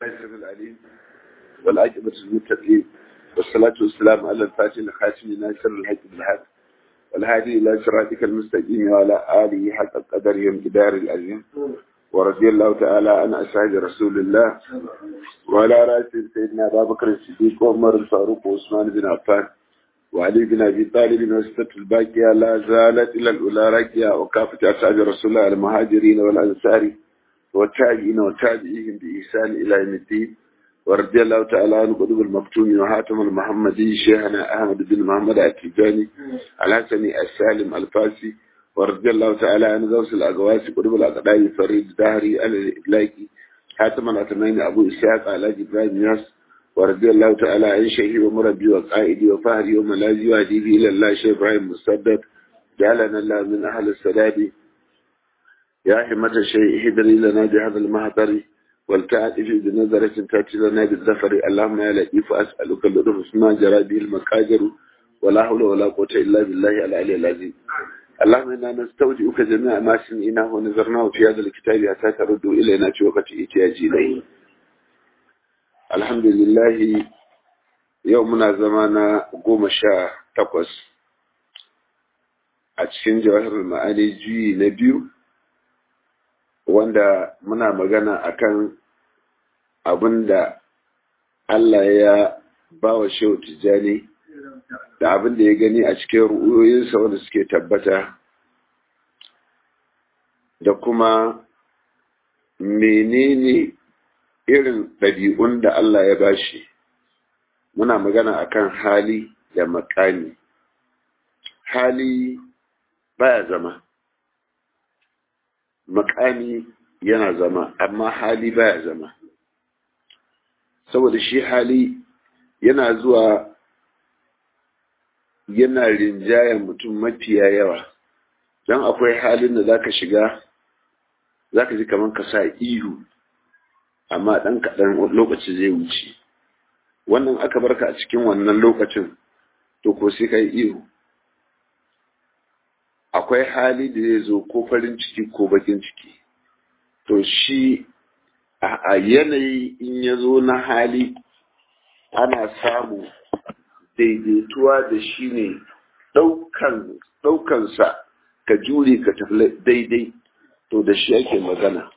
السميع العليم والعاقبة للمتقين والصلاة والسلام على الفاتح الخاتم ناصر الحق بالحق والهادي إلى صراطك المستقيم وعلى آله حق القدر وامتدار العظيم ورضي الله تعالى عن أصحاب رسول الله وعلى رأس سيدنا أبا بكر الصديق وعمر الفاروق وعثمان بن عفان وعلي بن أبي طالب وستة الباقية لا زالت إلى الأولى راكية وكافة أصحاب رسول الله المهاجرين والأنصار والتابعين والتابعين بإحسان إلى يوم الدين ورضي الله تعالى عن قطب المكتوم وحاتم المحمدي شيخنا أحمد بن محمد التجاني الحسني السالم الفاسي ورضي الله تعالى عن غوث الأقواس قطب الأقداء فريد دهري الإبلاكي حاتم الأتمين أبو إسحاق على إبراهيم ياس ورضي الله تعالى عن شيخي ومربي وقائدي وفهري وملاذي وهديبي إلى الله شيخ إبراهيم مسدد جعلنا الله من أهل السداد يا حمة الشيء هدري لنا بهذا المهدر والتعاطف بنظرة تأتي لنا بالظفر اللهم يا لطيف أسألك اللطف ما جرى به المقادر ولا حول ولا قوة إلا بالله العلي العظيم اللهم إنا نستودعك جميع ما سمعناه ونظرناه في هذا الكتاب حتى ترد إلينا في وقت احتياج إليه الحمد لله يومنا زمانا قوم شاء تقص أتشين جواهر المعاني جي نبيو wanda muna magana akan abin da Allah ya ba wa shehu tijjani da abin da ya gani a cikin ru'uyoyinsa wanda suke tabbata da kuma menene irin ɗabi'un da Allah ya bashi muna magana akan hali da makami hali baya zama makami yana zama amma hali baya zama saboda shi hali yana zuwa yana rinjayen mutum mafiya yawa don akwai halin da zaka shiga zaka ji kamar ka sa ihu amma ɗan kaɗan lokaci zai wuce wannan aka barka a cikin wannan lokacin to ko sai ka yi ihu akwai hali da zai zo ko farin ciki ko bakin ciki to shi a yanayi in ya zo na hali ana samu daidaituwa da shi ne ɗaukansa ka jure ka tafi daidai to da shi ake magana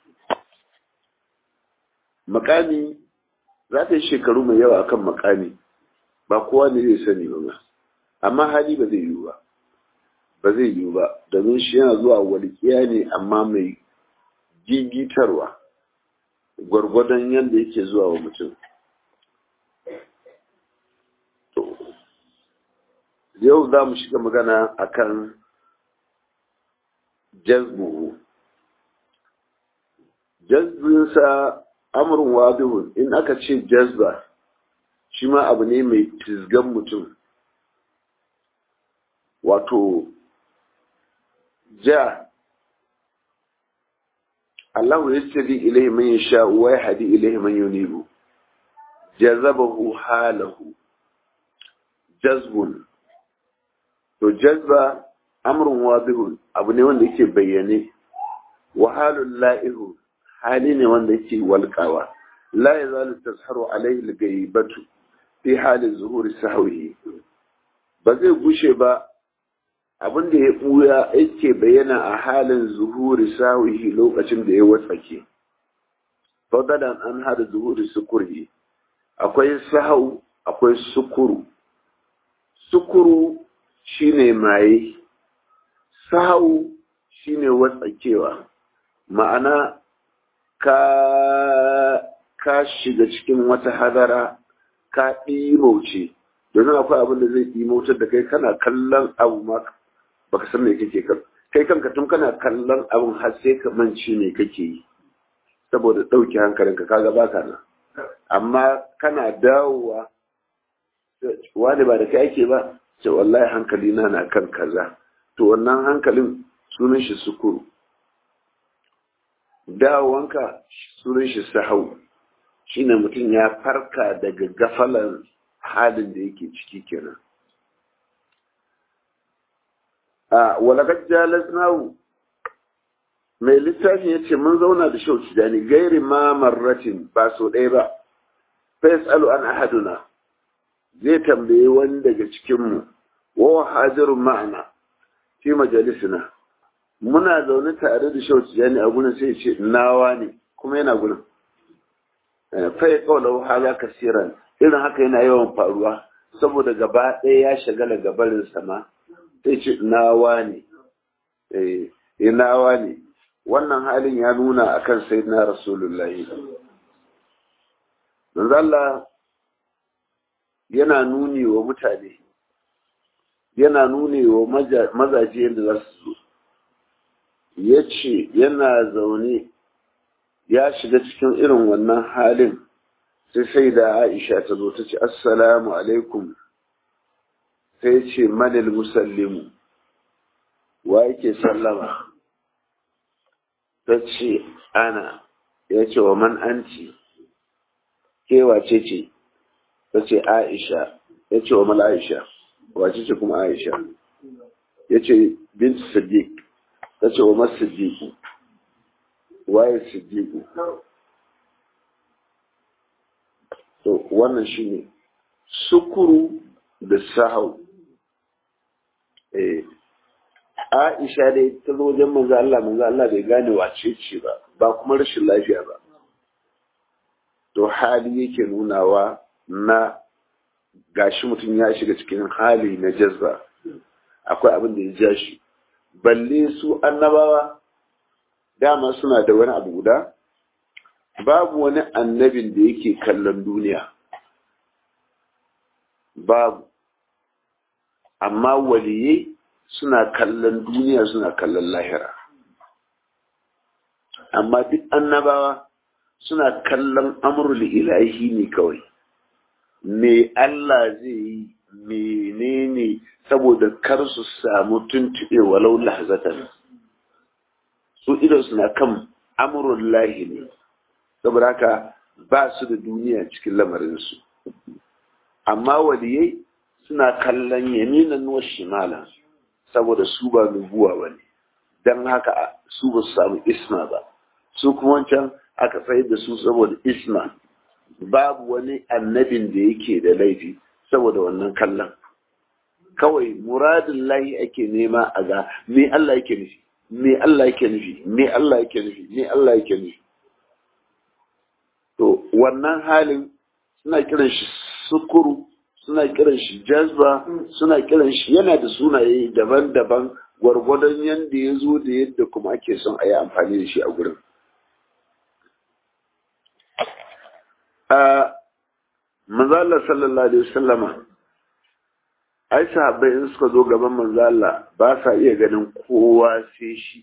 makami za ta yi shekaru mai yawa akan makami ba kowa ne zai sani ba amma hali ba zai yiwu ba ba zai yiwu ba domin shi yana zuwa walƙiya ne amma mai gigitarwa gwargwadon yadda yake zuwa wa mutum yau za mu shiga magana akan jazbuhu jazbinsa amurin wadihun in aka ce jazba shi ma abu ne mai tizgan mutum wato ja Allah ya ce ilaihi man yasha wa yahdi ilaihi man yunibu jazabahu halahu jazbun to jazba amrun wadihun abu ne wanda yake bayyane wa halul la'ihu hali ne wanda yake walƙawa la yazalu tasharu alaihi al-ghaibatu fi halin zuhuri sahwihi ba zai gushe ba abin da ya ɓuya yake bayyana a halin zuhuri sawihi lokacin da ya watsake fadalan an hada zuhuri sukuri akwai sahau akwai sukuru sukuru shine maye sahau shine watsakewa ma'ana ka ka shiga cikin wata hadara ka ɗimauce domin akwai abin da zai ɗimautar da kai kana kallon abu ma baka san me kake kan kai kanka tun kana kallon abin har sai ka mance me kake yi saboda ɗauke hankalinka kaga baka nan amma kana dawowa wani ba da kai ake ba ce wallahi hankali na na kan kaza to wannan hankalin sunan shi sukuru dawowanka sunan shi sahau shine mutum ya farka daga gafalan halin da yake ciki kenan a walakar jalasnahu mai littafin ya ce mun zauna da shau tijani gairi ma marratin ba so ɗaya ba fa yasalu an ahaduna zai tambaye wani daga cikin mu wa hadirun ma'ana fi majalisina muna zaune tare da shauci jani a gurin sai ce nawa ne kuma yana gurin fa ya kawo hala kasiran irin haka yana yawan faruwa saboda gaba ɗaya ya shagala gabarin sama sai ce nawa ne eh nawa ne wannan halin ya nuna akan sayyidina rasulullahi manzo Allah yana nuni wa mutane yana nuni wa mazaje yadda za su zo ya ce yana zaune ya shiga cikin irin wannan halin sai sai da aisha ta zo ta ce assalamu alaikum sai ce manil musallimu wa yake sallama ta ce ana ya ce wa man anci kewace ce ta ce aisha ya ce wa mal aisha wace ce kuma aisha ya ce bint siddiq ta ce wa masu siddiqu waye siddiqu to wannan shine sukuru da sahau eh Aisha dai ta zo wajen manzo Allah manzo Allah bai gane wace ce ba ba kuma rashin lafiya ba to hali yake nunawa na gashi mutum ya shiga cikin hali na jazba akwai abin da ya ja shi balle su annabawa dama suna da wani abu guda babu wani annabin da yake kallon duniya babu amma waliyai suna kallon duniya suna kallon lahira amma duk annabawa suna kallon amurul ilahi ne kawai me Allah zai yi menene saboda kar su samu tuntuɓe walau lahzatan su idan suna kan amurul lahi ne saboda haka ba su da duniya cikin lamarinsu amma waliyai suna kallon yaminan wa shimala saboda su ba nubuwa ba ne don haka su ba su samu isma ba su kuma wancan aka tsayar da su saboda isma babu wani annabin da yake da laifi saboda wannan kallon kawai muradin lahi ake nema a ga me Allah yake nufi me Allah yake nufi me Allah yake nufi me Allah yake nufi to wannan halin suna kiran shi sukuru suna kiran shi jazba suna kiran shi yana da sunaye daban-daban gwargwadon yadda ya zo da yadda kuma ake son a yi amfani da shi a gurin manzala sallallahu alaihi wasallama ai sahabbai in suka zo gaban manzala ba sa iya ganin kowa sai shi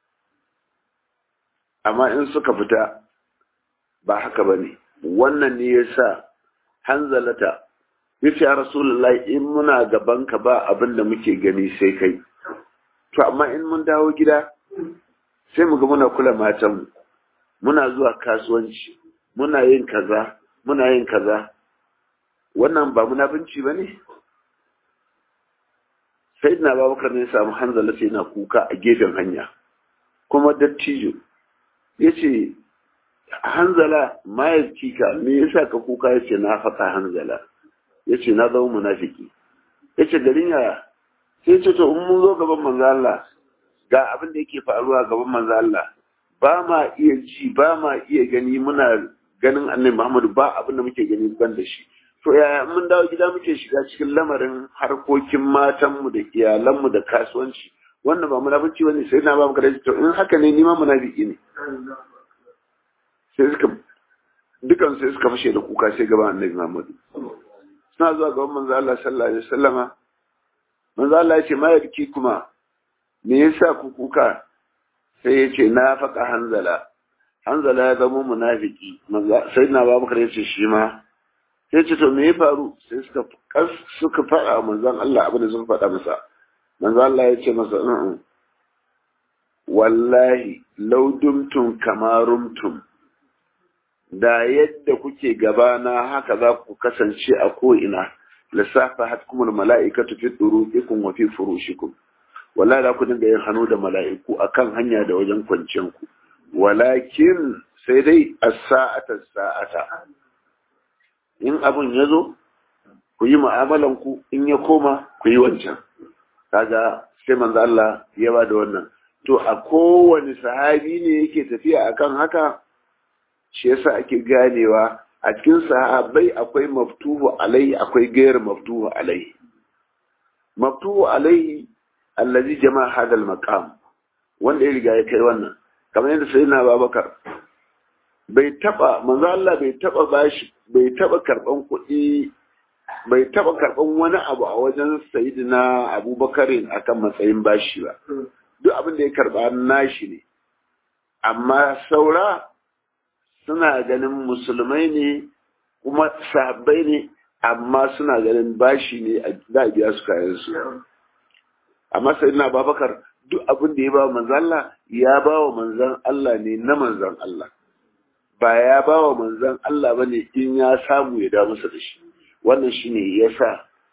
amma in suka fita ba haka ba ne wannan ne ya sa hanzalata ya ce rasulullahi in muna gabanka ba abin da muke gani sai kai to amma in mun dawo gida sai mu ga muna kula matanmu muna zuwa kasuwanci muna yin kaza muna yin kaza wannan ba munafunci ba ne sai na babakar ne samu hanzala sai na kuka a gefen hanya kuma dattijo ya ce hanzala mayarci ka me yasa ka kuka ya ce na faɗa hanzala ya ce na zama munafiki ya ce garin yaya sai ce to in mun zo gaban manzo Allah ga abin da yake faruwa gaban manzo Allah ba ma iya ji ba ma iya gani muna ganin annabi Muhammadu ba abin da muke gani ban da shi to yaya mun dawo gida muke shiga cikin lamarin harkokin matanmu da iyalanmu da kasuwanci wannan ba munafici bane sai na ba mu kada to in haka ne ni ma munafiki ne sai suka dukan sai suka fashe da kuka sai gaban annabi Muhammadu suna zuwa gaban manzo Allah sallallahu alaihi wasallama manzo Allah ya ce ma yabki kuma me yasa ku kuka sai ya ce na faƙa hanzala hanzala ya zama munafiki sai na ba bakar ya ce shi ma sai ce to me ya faru sai suka suka faɗa manzon Allah abin da suka faɗa masa manzon Allah ya ce masa wallahi law dumtum kama rumtum da yadda kuke gabana haka za ku kasance a ko'ina lissafa hatkumul mala'ikatu fi duruqikum wa fi furushikum wallahi za ku dinga yin hannu da mala'iku akan hanya da wajen kwanciyar ku walakin sai dai as-sa'ata sa'ata in abun ya zo ku yi mu'amalan ku in ya koma ku yi wancan kaga sai manzo Allah ya ba da wannan to a kowane sahabi ne yake tafiya akan haka shi yasa ake ganewa a cikin sahabbai akwai maftuhu alai akwai gairu maftuhu alai maftuhu alai allazi jama'a hadal maqam wanda ya riga ya kai wannan kamar yadda sayyidina Babakar bai taba manzo Allah bai taba bashi bai taba karban kuɗi bai taba karban wani abu a wajen sayyidina Abubakarin akan matsayin bashi ba duk abin da ya karba nashi ne amma saura suna ganin musulmai ne kuma sahabbai ne amma suna ganin bashi ne za a biya su kayan su amma sai na babakar duk abin da ya ba manzan Allah ya ba wa manzan Allah ne na manzan Allah ba ya ba wa manzan Allah ba ne in ya samu ya da masa da shi wannan shi ne ya sa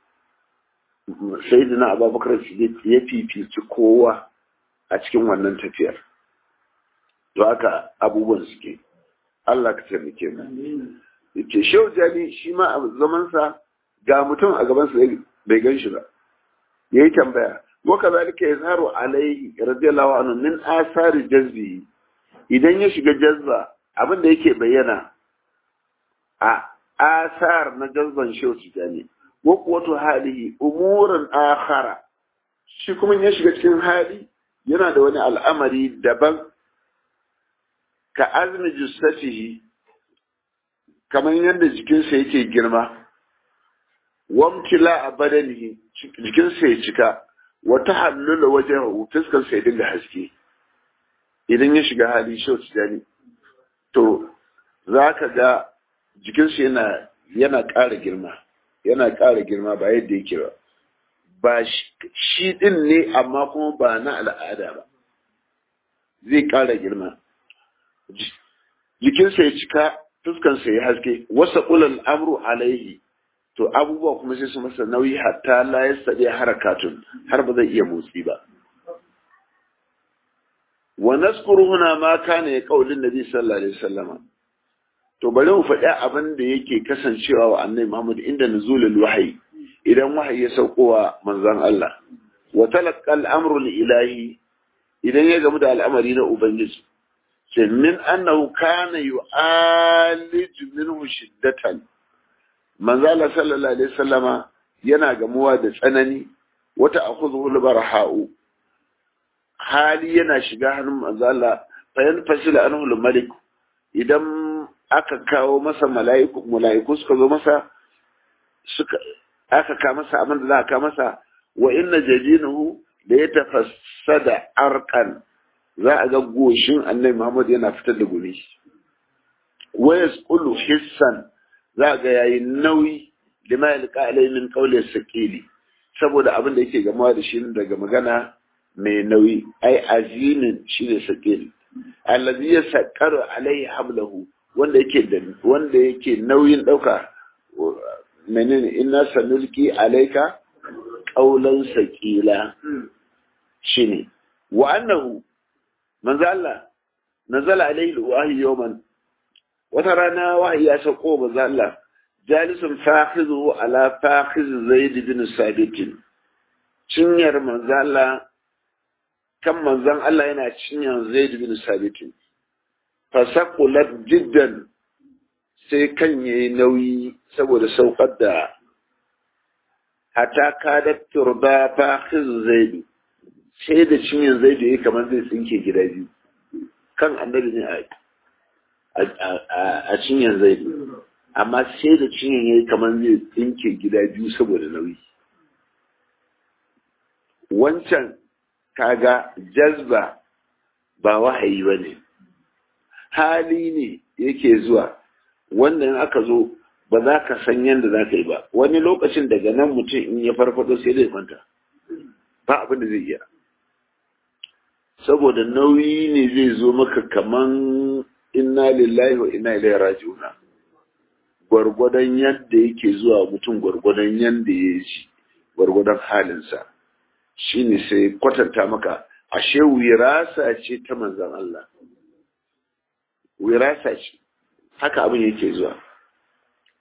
sai na abubakar ya fifici kowa a cikin wannan tafiyar to haka abubuwan suke Allah ka taimake mu yace shehu jali shi ma a zamansa ga mutum a gabansa bai gan shi ba yayi tambaya wa kazalika yazharu alaihi radiyallahu anhu min asari jazbi idan ya shiga jazba abin da yake bayyana a asar na jazban shehu jali wa quwwatu halihi umuran akhara shi kuma ya shiga cikin hali yana da wani al'amari daban ka azmi jussatihi kamar yadda jikinsa yake girma wamtila a badanihi jikinsa ya cika wata hallula wajen fuskarsa ya dinga haske idan ya shiga hali shau tijani to za ka ga jikinsa yana yana ƙara girma yana ƙara girma ba yadda yake ba ba shi ɗin ne amma kuma ba na al'ada ba zai ƙara girma jikinsa ya cika fuskansa ya haske wasa ulal amru alaihi to abubuwa kuma sai su masa nauyi hatta la yastadi harakatun har ba zai iya motsi ba wa naskuru huna ma kana ya kaulin nabi sallallahu alaihi wasallam to bari mu faɗi abin da yake kasancewa wa annabi Muhammad inda nuzulul wahyi idan wahayi ya saukowa manzon Allah wa talaqqa al-amru ilahi idan ya gamu da al'amari na ubangiji sai min annahu kana yu'alij minhu shiddatan manzo Allah sallallahu alaihi wasallama yana gamuwa da tsanani wata akhudhu al-barha'u hali yana shiga hannun manzo Allah fa yanfasila anhu al-malik idan aka kawo masa mala'iku mala'iku suka zo masa suka aka ka masa abin da za a ka masa wa inna jajinahu da ya tafassada arkan za a ga goshin annabi Muhammad yana fitar da gumi wa yasqulu hissan za a ga yayi nauyi lima yalqa alai min qawli saqili saboda abin da yake gamawa da shi daga magana mai nauyi ai azimin shi ne saqili allazi yasaqaru alai hablahu wanda yake da wanda yake nauyin dauka menene inna sanulki alaika qawlan saqila shine wa annahu manzo Allah nazala alayhi alwahyi yawman wata rana wahayi ya sauko manzo Allah jalisun fakhizu ala fakhiz zaid bin sabit cinyar manzo Allah kan manzon Allah yana cinyar zaid bin sabit fasaqulat jiddan sai kan yayi nauyi saboda saukar da hata kadat turba fakhiz zaid sai da cinyin zai da ya kamar zai tsinke gida biyu kan annabi ne a cinyin zai amma sai da cinyin ya yi kamar zai tsinke gida biyu saboda nauyi wancan kaga jazba ba wahayi ba ne hali ne yake zuwa wannan aka zo ba za ka san yadda za ka yi ba wani lokacin daga nan mutum in ya farfado sai zai kwanta ba abin da zai iya saboda nauyi ne zai zo maka kaman inna lillahi wa inna ilaihi raji'una gwargwadon yadda yake zuwa mutum gwargwadon yadda ya ji gwargwadon halinsa shine sai kwatanta maka ashe wirasa ce ta manzan Allah wirasa ce haka abin yake zuwa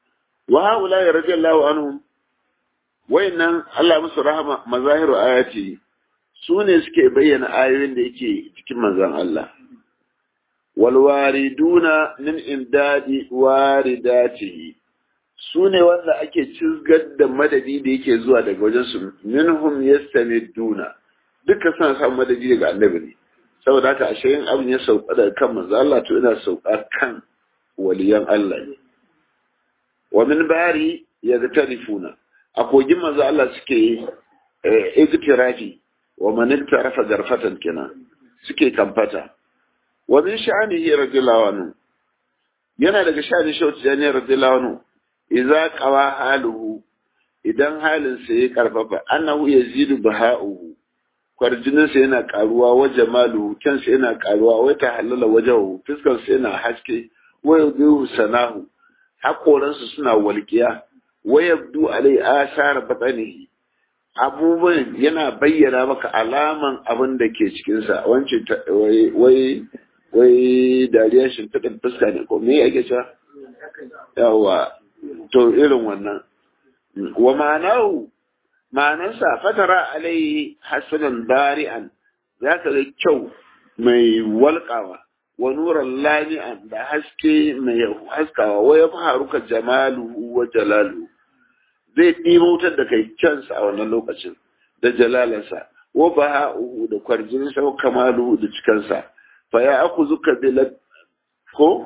wa haula ya radiyallahu anhum wayannan Allah musu rahama mazahiru ayati su ne suke bayyana ayoyin da yake cikin manzon Allah wal wariduna min imdadi waridatihi su ne wanda ake cizgar da madadi da yake zuwa daga wajen su minhum yastamiduna duka suna samun madadi daga annabi ne saboda haka ashe yin abin ya sauka daga kan manzo Allah to ina sauka kan waliyan Allah ne wa min bari yagtarifuna a kogin manzo Allah suke igtirafi wa man iktarafa garfatan kenan suke kamfata wa min sha'anihi radiyallahu anhu yana daga sha'anin shauti jani radiyallahu anhu idza qawa haluhu idan halin sa ya karfafa annahu yazidu baha'uhu kwarjinin sa yana karuwa wa jamaluhu kansa yana karuwa wa ta halala wajahu fiskar sa yana haske wa yudihu sanahu hakoransu suna walƙiya wa yabdu alai asar batanihi abubuwan yana bayyana maka alaman abin da ke cikinsa wance wai wai dariya shimfiɗin fuska ne ko me ake cewa yawa to irin wannan wa ma'anahu ma'anarsa fatara alai hasanan bari'an za ka ga kyau mai walƙawa wa nuran lami'an da haske mai haskawa wa ya faruka jamaluhu wa jalaluhu zai ɗimautar da kai kyansa a wannan lokacin da jalalansa wa baha'uhu da kwarjinsa wa kamaluhu da cikansa fa ya aku zuka bilat ko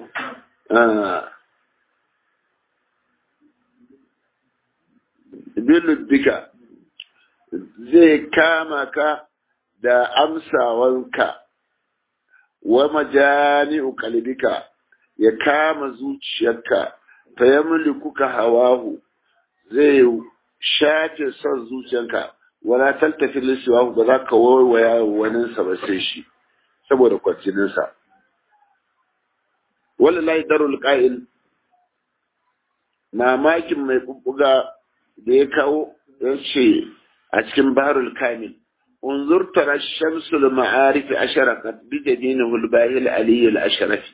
biluddika zai kama ka da amsawanka wa majani'u qalbika ya kama zuciyarka fa yamlikuka hawahu zai shafe son zuciyanka wala taltafi lisiwa ba za ka waiwaya waninsa ba sai shi saboda kwancininsa wala lai darul qa'il mamakin mai bubbuga da ya kawo ya ce a cikin baharul kamil unzur tara shamsul ma'arif asharaqat bi jadinihi al-bahil aliy al-ashrafi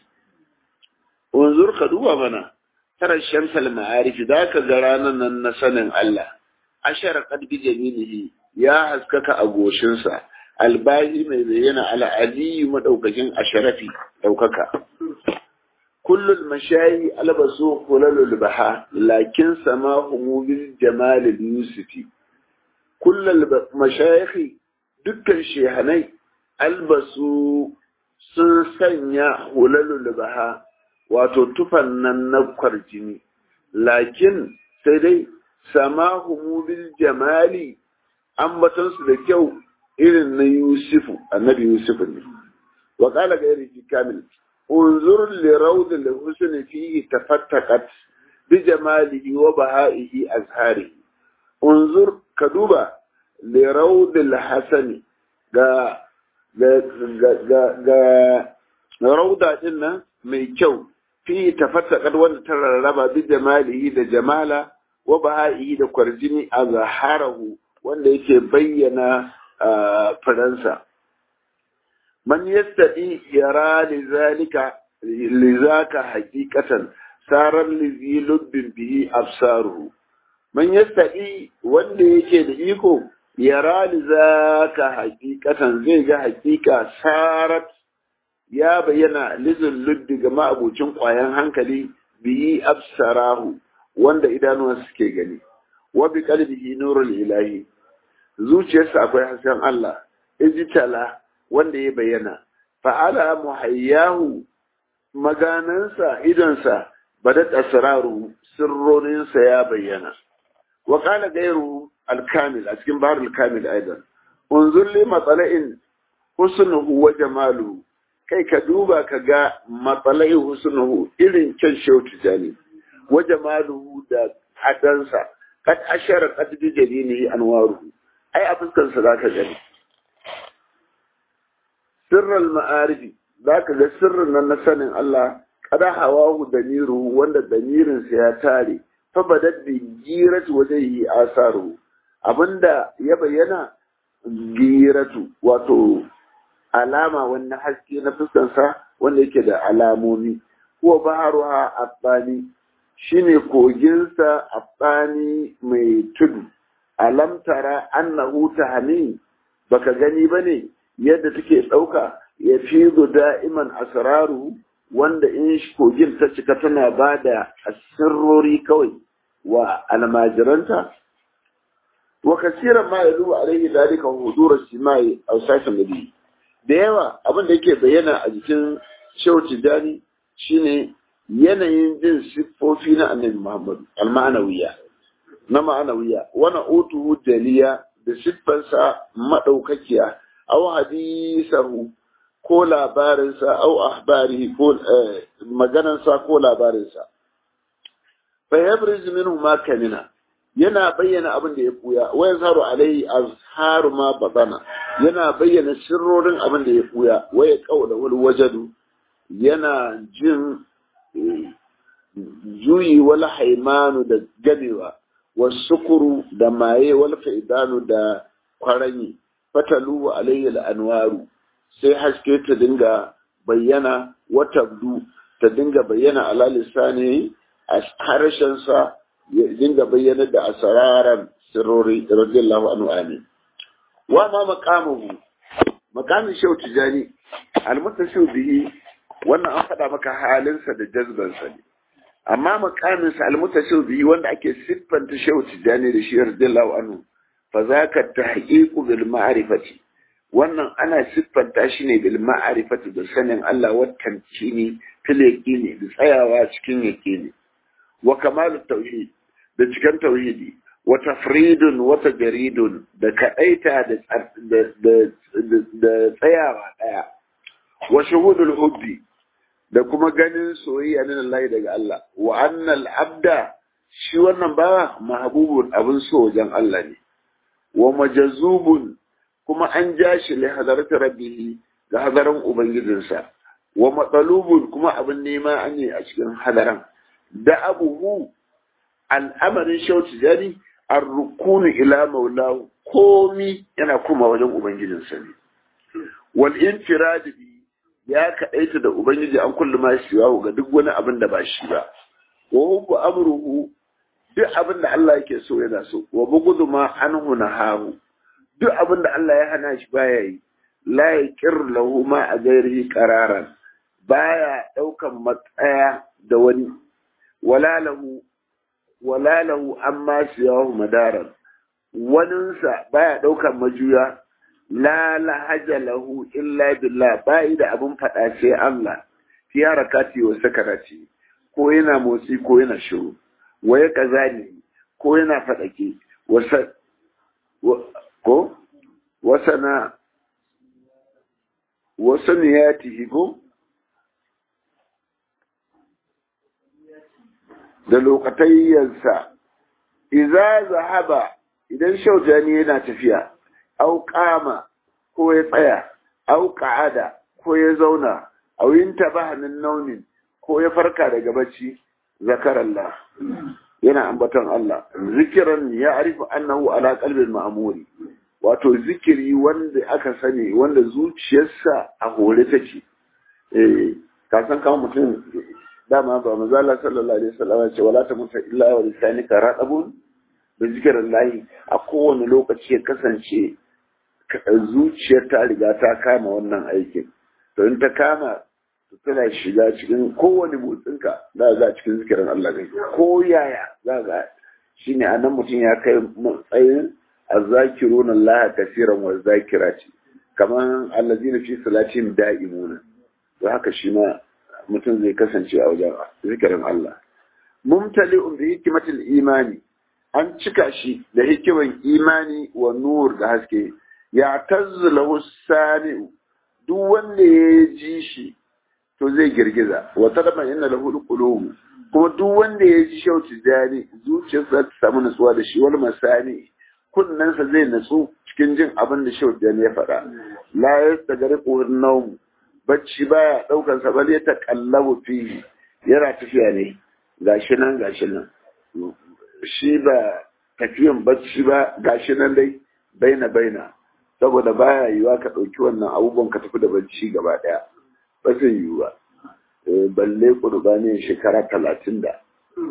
unzur ka duba mana tara shamsal ma'arif da ka ga ranar nan na sanin Allah ashara qad bi jamilihi ya haskaka a goshinsa albahi mai bayyana ala aliyu madaukakin asharafi daukaka kullul mashayi albasu kulalul baha lakin samahu bil jamal yusufi kullul mashayikhi dukkan shehanai albasu sun sanya hulalul baha wato tufan nan na kwarjini lakin sai dai samahu bil jamali ambatansu da kyau irin na yusufu annabi yusufu ne wa qala gairi fi kamil unzur li rawd al husn fihi tafattaqat bi jamalihi wa bahaihi azhari unzur ka duba li rawd al hasan ga ga ga ga rawda din nan mai kyau fi tafattaqat wanda ta rarraba bi jamalihi da jamala wa baha'ihi da kwarjini a zaharahu wanda yake bayyana faransa man yastadi yara li zalika li zaka haqiqatan sarar li zilubbin bihi absaruhu man yastadi wanda yake da iko yara li zaka haqiqatan zai ga haqiqa sarat ya bayyana lizin luddi ga ma'abucin ƙwayan hankali biyi absarahu wanda idanuwan suke gani wa bi qalbihi nurul ilahi zuciyarsa akwai hasken Allah ijtala wanda ya bayyana fa'ala muhayyahu maganansa idonsa badat asraru sirroninsa ya bayyana wa qala gairu al-kamil a cikin baharul kamil aidan unzur li matsala'in husnuhu wa jamaluhu kai ka duba ka ga matsalai husnuhu irin kyan shehu tijani wa jamaluhu da hadansa kad ashara qad bi jalinihi anwaruhu ai a fuskar sa zaka gani sirral ma'arifi zaka ga sirrin nan na sanin Allah kada hawahu damiruhu wanda damirin sa ya tare fa badat bi giratu wajhihi asaru abinda ya bayyana giratu wato alama wani haske na fuskansa wanda yake da alamomi huwa baharuha abbani shine koginsa a tsani mai tudu alam tara annahu tahmi baka gani bane yadda take dauka ya fi da'iman asraru wanda in kogin ta cika tana bada asirrori kawai wa almajiranta wa kasiran ma yalu alaihi dalika hudur simai aw sashin nabi da yawa abin da yake bayyana a jikin shehu tijani shine yanayin jin siffofi na annabi muhammad al-ma'anawiya na ma'anawiya wana utuhu daliya da siffarsa madaukakiya aw hadisahu ko labarinsa aw ahbarihi ko maganansa ko labarinsa fa yabriz minhu ma kamina yana bayyana abin da ya buya wa yazharu alaihi azharu ma batana yana bayyana sirrorin abin da ya buya wa ya kaula wal wajadu yana jin juyi wal haimanu da gamewa wasukuru da maye wal faidanu da kwaranyi fatalu alayhi al anwaru sai haske ta dinga bayyana watabdu ta dinga bayyana ala lisani a harshen sa ya dinga bayyana da asararan sirrori radiyallahu anhu amin wa ma maqamuhu maqamin shau tijani almutashu bihi wannan an faɗa maka halinsa da jazbansa ne amma makaminsa almutashu bihi wanda ake siffanta shau tijani da shi radiyallahu anhu fa zaka tahqiqu bil ma'rifati wannan ana siffanta shi ne bil ma'rifati da sanin Allah wa tamkini fil yaqini da tsayawa cikin yaqini wa kamalu tauhid da cikin tauhidi wa tafridun wa tajridun da kadaita da da tsayawa daya wa shuhudul hubbi da kuma ganin soyayya na Allah daga Allah wa annal abda shi wannan ba mahbubun abin so wajen Allah ne wa majazubun kuma an ja shi li hadarati rabbih ga hadaran ubangijinsa wa matsalubun kuma abin nema an yi a cikin hadaran da abuhu al'amarin shauci jari an rukunu ila maulahu komi yana kuma wajen ubangijinsa ne wal infiradi ya kaɗaita da ubangiji an kullu ma shi ga duk wani abin da ba shi ba wa hubbu amruhu duk abin da Allah yake so yana so wa bugudu ma anhu nahahu duk abin da Allah ya hana shi baya yi la yaqir lahu ma a gairihi qararan baya daukan matsaya da wani wala lahu wala lahu amma siyahu madaran waninsa baya daukan majuya la lahaja lahu illa billah bai da abin faɗa sai Allah fi harakati wa sakarati ko yana motsi ko yana shiru wa ya kazani ko yana faɗake wasa ko wasana wasaniyatihi ko da lokatayyansa idza zahaba idan shaujani yana tafiya au kama ko ya tsaya au ka'ada ko ya zauna au yintabaha min naumin ko ya farka daga bacci zakarallah yana ambaton Allah zikiran ya arifu annahu ala qalbil ma'muri wato zikiri wanda aka sani wanda zuciyarsa a hore take eh ka san kama mutum dama ba manzo Allah sallallahu alaihi wasallam ce wala ta muta illa wa lisanika radabun da zikirin lahi a kowane lokaci ya kasance zuciyar ta riga ta kama wannan aikin to in ta kama tana shiga cikin kowane motsinka za ga cikin zikirin Allah kai ko yaya za ga shine anan mutum ya kai matsayin azzakirun Allah kaseeran wa zakirati kaman allazina fi salatin da'imuna to haka shi ma mutum zai kasance a wajen zikirin Allah mumtali'un bi hikmatil imani an cika shi da hikiman imani wa nur da haske ya tazzalahu sami'u duk wanda ya ji shi to zai girgiza wa tadama inna lahu qulub kuma duk wanda ya ji shauci jani zuciyarsa ta samu nutsuwa da shi wal masani kunnensa zai natsu cikin jin abin da shauci jani ya faɗa la yastagriqu an-nawm bacci baya daukan sa bal ya taqallabu fihi yana tafiya ne gashi nan gashi nan shi ba tafiyan bacci ba gashi nan dai baina baina saboda baya yiwa ka ɗauki wannan abubuwan ka tafi da bacci gaba ɗaya ba zai yiwu ba balle ƙurbanin shekara talatin da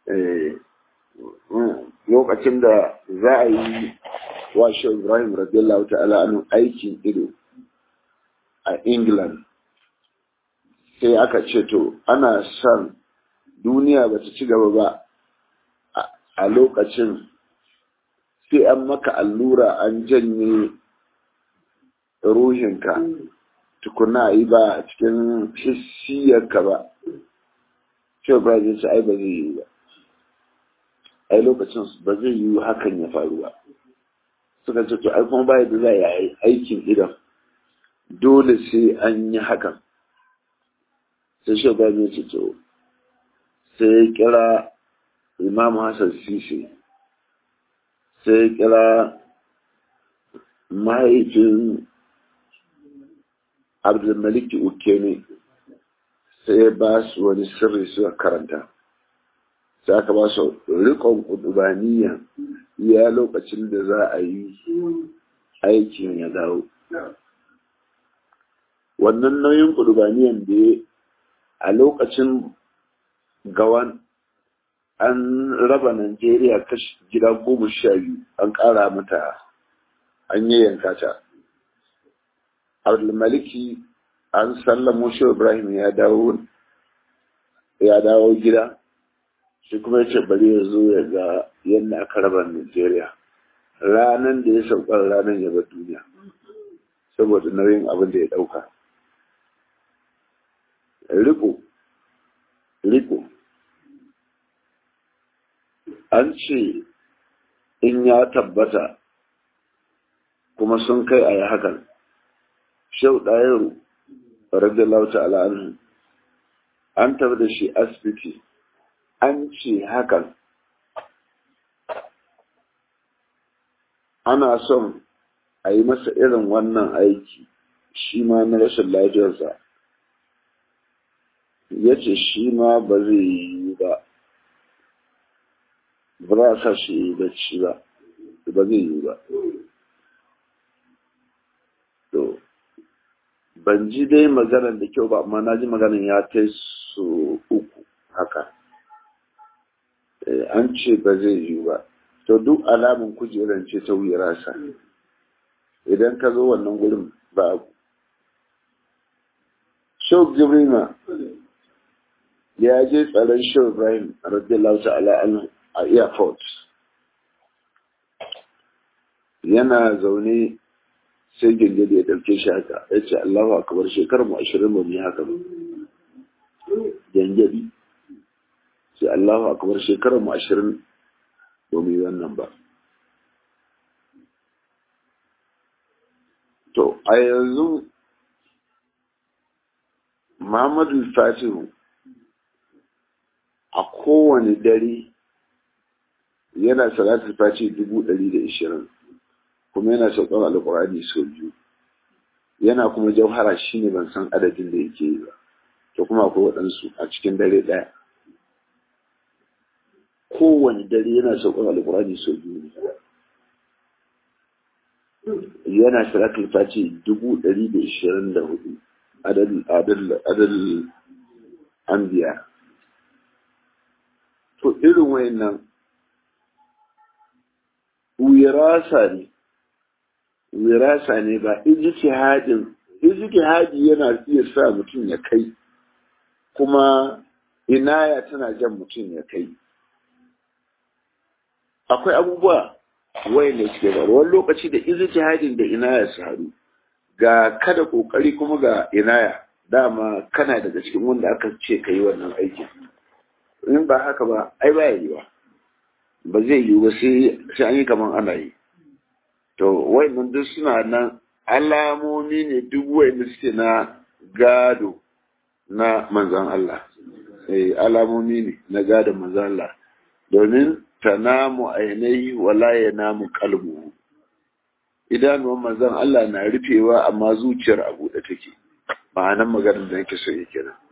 lokacin da za a yi washe ibrahim radiyallahu ta'ala anu aikin ido a england sai aka ce to ana son duniya ba ta ci gaba ba a lokacin sai an maka allura an janye ruhinka tukuna yi ba a cikin hissiyarka ba shi ba zai ce ai ba zai yi ba ai lokacin ba zai yi hakan ya faru ba suka ce to ai kuma ba da za a yi aikin idan dole sai an yi hakan sai shi ba zai ce to sai ya kira imam hassan sisi sai ya kira mahaifin abdulmaliki ukene sai ya ba su wani sirri suka karanta sai aka ba su rikon kudubaniya ya lokacin da za a yi aikin ya dawo wannan nauyin kudubaniyan da ya a lokacin gawan an raba Najeriya kashi gida goma sha biyu an ƙara mata an yi yanka ta. Abdulmaliki an sallamo shi Ibrahim ya dawo ya dawo gida shi kuma ya ce bari ya zo ya ga yadda aka raba Najeriya ranan da ya sauka ranar ya bar duniya saboda nauyin abin da ya ɗauka. Riko, riko, an ce in ya tabbata kuma sun kai a yi hakan shau ɗayaru radiyallahu ta'ala anhu an tafi da shi asibiti an ce hakan ana son a yi masa irin wannan aiki shi ma na rashin lafiyarsa ya ce shi ma ba zai yi ba ba za a sa shi yi bacci ba ba zai yi ba to ban ji dai maganar da kyau ba amma na ji maganar ya kai su uku haka an ce ba zai yi ba to duk alamun kujeran ce ta wuyi rasa idan ka zo wannan gurin ba abu shau jibrima ya je tsaron shau ibrahim radiyallahu ta'ala anhu a airport yana zaune sai gingiri ya ɗauke shi haka ya ce Allahu akbar shekarar mu ashirin ba mu yi haka ba gingiri sai Allahu akbar shekarar mu ashirin ba mu yi wannan ba to a yanzu Muhammadu Fatihu a kowane dare yana salatul fati dubu ɗari da ishirin kuma yana sauƙar alƙur'ani sau biyu yana kuma jauhara shi ne ban san adadin da yake yi ba to kuma akwai waɗansu a cikin dare ɗaya kowane dare yana sauƙar alƙur'ani sau biyu yana salatul fati dubu ɗari da ishirin da hudu adal anbiya to irin wayannan wirasa ne wirasa ne ba ijtihadin ijtihadi yana iya sa mutum ya kai kuma inaya tana jan mutum ya kai akwai abubuwa wayanda suke ba wani lokaci da ijtihadin da inaya su haɗu ga kada kokari kuma ga inaya dama kana daga cikin wanda aka ce ka yi wannan aikin in ba haka ba ai ba yiwa ba zai yiwu ba sai an yi kamar ana yi to wayannan duk suna nan alamomi ne duk wayanda suke na gado na manzan Allah eh alamomi ne na gadon manzan Allah domin tanamu ainihi wala yanamu qalbu idanuwan manzan Allah na rufewa amma zuciyar a buɗe take ma'anan maganar da nake so yake nan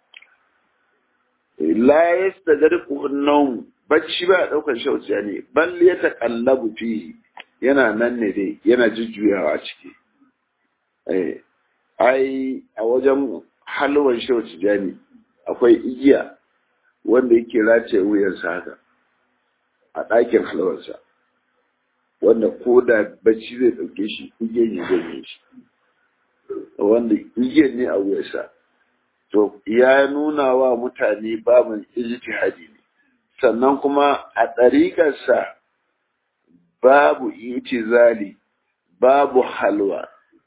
la yastadriku an-nawm bacci ba daukar shauciya ne bal ya taqallabu fihi yana nan ne dai yana jujjuyawa ciki eh ai a wajen halwan shauciya ne akwai igiya wanda yake race wuyansa haka a ɗakin halwarsa wanda ko da bacci zai ɗauke shi igiyan ya ganye shi wanda igiyan ne a wuyansa to ya nuna wa mutane babin ijtihadi ne sannan kuma a ɗariƙarsa babu itizali babu halwa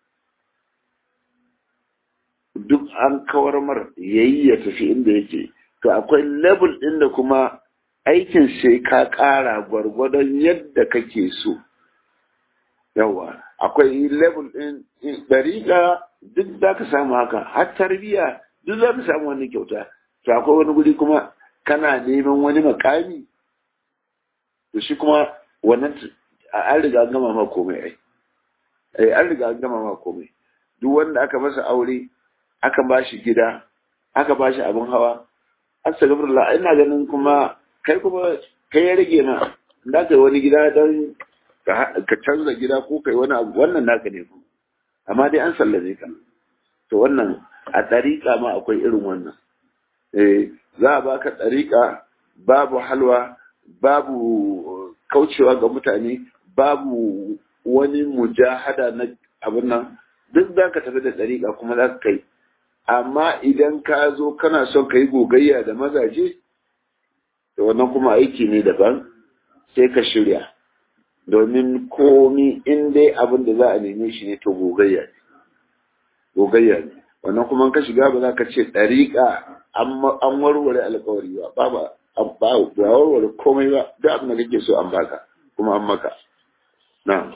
duk an kawar mar yayi ya tafi inda yake to akwai level ɗin da kuma aikin sai ka ƙara gwargwadon yadda kake so yawa akwai level ɗin ɗariƙa duk za ka samu haka har tarbiyya duk za ka samu wani kyauta to akwai wani guri kuma kana neman wani makami to shi kuma wannan an riga an gama ma komai ai ai an riga an gama ma komai duk wanda aka masa aure aka ba shi gida aka ba shi abin hawa astagfirullah ina ganin kuma kai kuma kai ya rage ma da kai wani gida don ka canza gida ko kai wani abu wannan naka ne ku amma dai an sallame ka to wannan a ɗariƙa ma akwai irin wannan eh za a baka ɗariƙa babu halwa babu kaucewa ga mutane babu wani mujahada na abin nan duk za ka tafi da ɗariƙa kuma za ka kai amma idan ka zo kana son ka yi gogayya da mazaje da wannan kuma aiki ne daban sai ka shirya domin komi in dai abin da za a neme shi ne to gogayya ne gogayya ne wannan kuma ka shiga ba za ka ce ɗariƙa an warware alkawari ba ba ba warware komai ba duk abin da kake so an baka kuma an maka na'am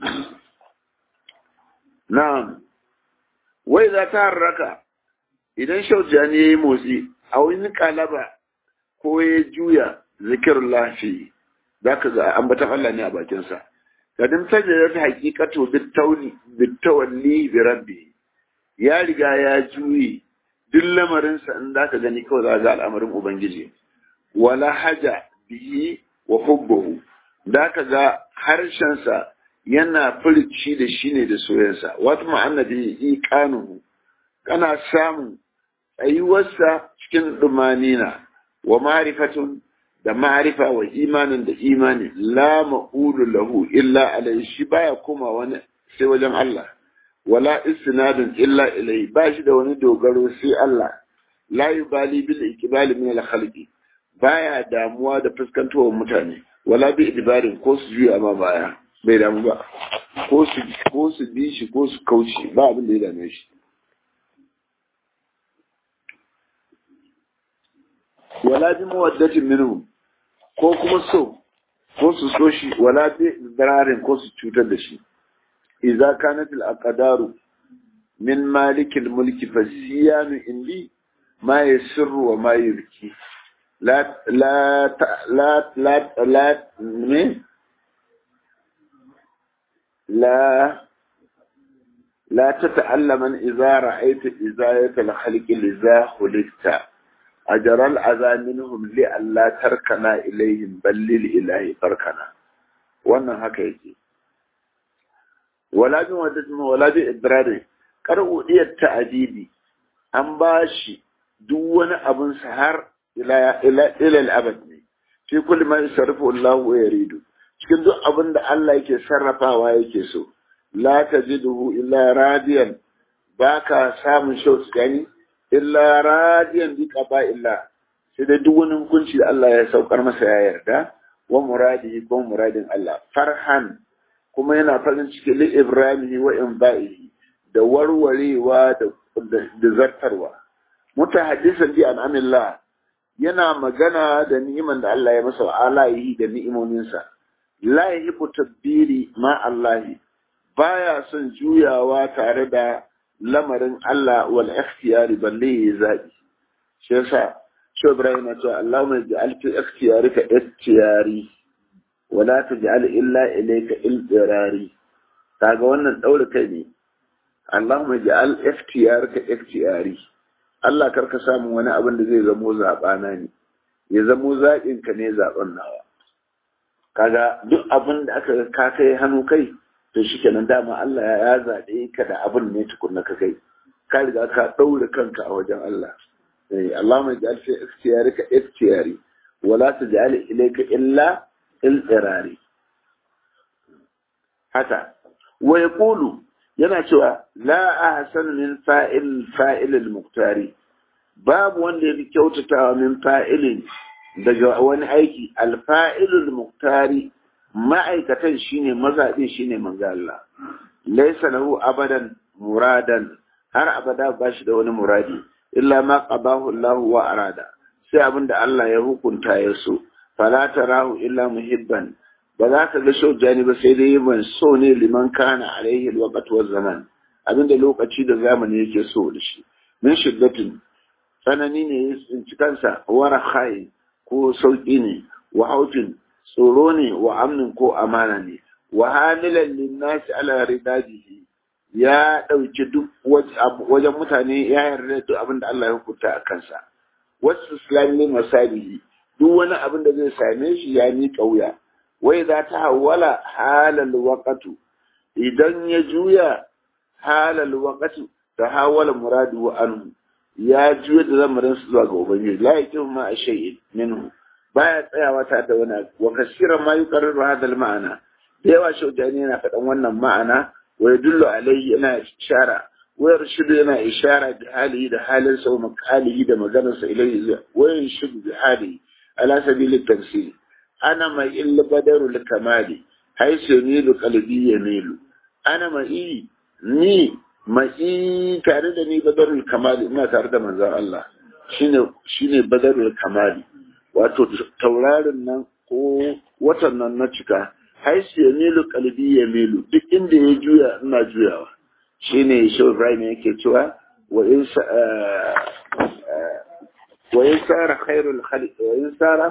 na'am wai za ta harraka idan shaujani ya yi motsi a wani kalaba ko ya juya zikirun lafi za ka ga ambatan Allah ne a bakinsa kadin sanya ta hakikatu bitawalli bi rabbi ya riga ya juyi duk lamarinsa in za ka gani kawai za ga al'amarin ubangiji wala haja bihi wa hubbuhu da ka ga harshensa yana furci da shi ne da soyansa wata ma'ana da iqanuhu kana samun tsayuwarsa cikin dumanina wa ma'rifatun da ma'rifa wa imanin da imani la ma'ulu lahu illa alai shi baya koma wani sai wajen Allah wala istinadun illa ilai ba shi da wani dogaro sai Allah la yubali bil iqbali min al khalqi baya damuwa da fuskantowa mutane wala bi idbarin ko su juya ma baya bai damu ba ko su ko su bi shi ko su kauce ba abin da ya dame shi wala bi mawaddatin minhum ko kuma so ko su so shi wala bi dararin ko su cutar da shi idza kanat al aqdaru min malik al mulki fasiyanu indi ma yasirru wa ma yubki la la la la la me لا لا تتعلم إذا رأيت إزاية الخلق لذا خلقت أجر الأذى منهم لألا تركنا إليهم بل للإله تركنا wannan haka yake wala bin wadda wala bin ibrari karbu diyar ta'adidi an ba shi duk wani abun sa har ila ila ila al-abad ne fi kulli ma yasarfu Allah wa yaridu cikin duk abin da Allah yake sarrafawa yake so la tajiduhu illa radiyan baka samun shauts gani illa radiyan bi qaba illa sai da duk wani hukunci da Allah ya saukar masa ya yarda wa muradihi ko muradin Allah farhan kuma yana farin ciki li ibrahimihi wa inba'ihi da warwarewa da da zartarwa mutahaddisan bi an'amillah yana magana da ni'iman da Allah ya masa wa alayihi da ni'imominsa la yahibu tabbiri ma Allahi baya son juyawa tare da lamarin Allah wal ikhtiyari balle ya zabi shi yasa shi Ibrahim ya ce Allahumma ij'al fi ikhtiyarika ikhtiyari wa la taj'al illa ilayka iltirari kaga wannan daure kai ne Allahumma ij'al ikhtiyarika ikhtiyari Allah karka samu wani abin da zai zamo zabana ne ya zamo zaɓin ka ne zaɓen nawa kaga duk abin da aka ka kai hannu kai to shikenan dama Allah ya zaɓe ka da abin ne tukunna ka kai ka riga ka ɗaure kanka a wajen Allah اللهم اجعل في اختيارك اختياري ولا تجعل إليك إلا الاضطراري haka wa yaqulu yana cewa la ahsan min fa'il fa'il al-muqtari babu wanda yafi kyautatawa min fa'ilin daga wani aiki al-fa'il al-muqtari ma'aikatan shine mazaɗin shine manzo Allah laysa lahu abadan muradan har abada ba shi da wani muradi illa ma qabahu Allah wa arada sai abinda Allah ya hukunta ya so fala tarahu illa muhibban ba za ka ga shaujani ba sai dai ban so ne liman kana alaihi alwaqt wa zaman abinda lokaci da zamani yake so da shi min shiddatin tsanani ne ya tsinci kansa wa rakhai ko sauki ne wa hautin tsoro ne wa amnin ko amana ne wa hamilan linnasi ala ridajihi ya ɗauki duk wajen mutane ya yarda duk abin da Allah ya hukunta a kansa wasu islamin masalihi duk wani abin da zai same shi ya miƙa wuya wai za ta hawala halal waƙatu idan ya juya halal waƙatu ta hawala muradu wa anhu ya juya da zamarin su zuwa ga ubangiji la yakin ma a shay'in minhu baya tsayawa ta da wani wa kasiran ma yuqarriru hadal ma'ana da yawa shaujani yana faɗan wannan ma'ana wa yadullu alaihi yana ishara wa yarshidu yana ishara da halihi da halin sa wa makalihi da maganar sa ilaihi wa yarshidu bi halihi ala sabili tafsir ana mai illa badaru kamali haisu nilu qalbi yamilu ana mai ni mai tare da ni badarul kamali ina tare da manzon Allah shine shine badarul kamali wato taurarin nan ko watan nan na cika haisu ya milu kalbi ya milu duk inda ya juya ina juyawa shine shi Ibrahim yake cewa wa in wa in sara khairul khaliq wa in sara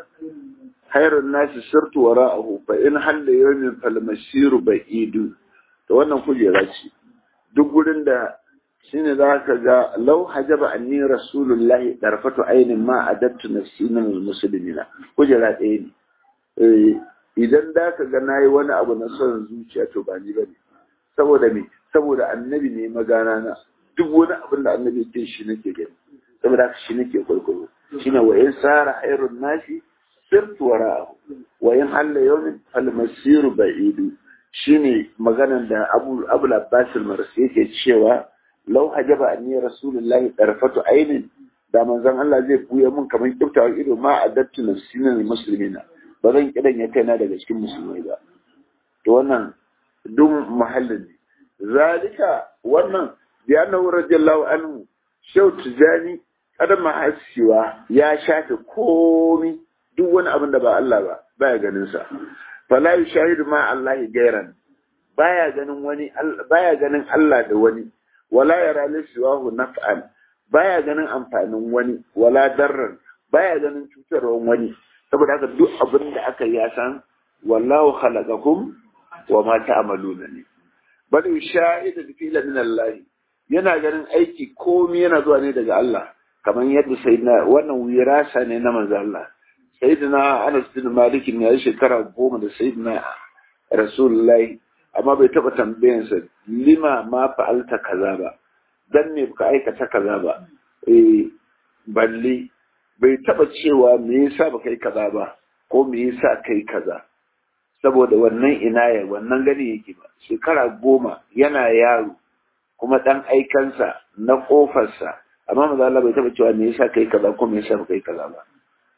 khairun nasi sirtu wara'ahu fa in halla yawmin fal masiru ba'idu to wannan kujera ce duk gurin da shine za ka ga lau hajaba anni rasulullahi darfatu ainin ma adattu nafsi min almuslimina kujera ɗaya ne idan da ka ga nayi wani abu na son zuciya to ba ni bane saboda me saboda annabi ne magana na duk wani abin da annabi ke shi nake gani saboda haka shi nake kwaikwayo shine wa in sara hairun nasi sirtu wara'ahu wa in halla yawmin fal masiru ba'idu shine maganan da Abu Abu Abbas al-Marsi yake cewa lau hajaba anni rasulullahi tarfatu ainin da manzon Allah zai buya mun kamar kiftawar ido ma adattu nafsina muslimina ba zan kidan ya kaina daga cikin musulmai ba to wannan duk mahallin ne zalika wannan bi annahu radiyallahu anhu shaw tijani kada mahasiwa ya shafe komi duk wani abin da ba Allah ba baya ganin sa fala yushahidu ma Allah gairan baya ganin wani baya ganin Allah da wani wala yara lishiwahu naf'an baya ganin amfanin wani wala darran baya ganin cutarwan wani saboda haka duk abin da aka yi san wallahu khalaqakum wa ma ta'maluna ne bal yushahidu fila min Allah yana ganin aiki komai yana zuwa ne daga Allah kamar yadda sayyidina wannan wirasa ne na manzo Allah sayyidina Anas bin Malik ne ya shekara goma da sayyidina Rasulullahi amma bai taba tambayansa lima ma fa'alta kaza ba dan me ka aikata kaza ba eh balle bai taba cewa me yasa ba kai kaza ba ko me yasa kai kaza saboda wannan inaya wannan gani yake ba shekara goma yana yaro kuma dan aikansa na kofarsa amma maza Allah bai taba cewa me yasa kai kaza ko me yasa ba kai kaza ba